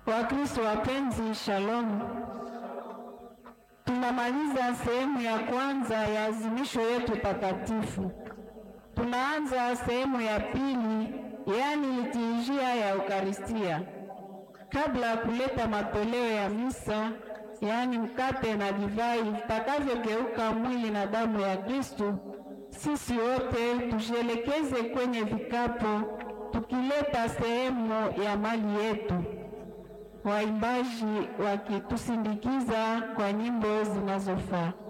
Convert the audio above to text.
Wakristo wapenzi, shalom. Tunamaliza sehemu ya kwanza ya azimisho yetu takatifu. Tunaanza sehemu ya pili, yaani liturujia ya Eukaristia. Kabla ya kuleta matoleo ya misa, yaani mkate na divai vitakavyogeuka mwili na damu ya Kristo, sisi wote tujielekeze kwenye vikapu tukileta sehemu ya mali yetu, waimbaji wakitusindikiza kwa nyimbo zinazofaa.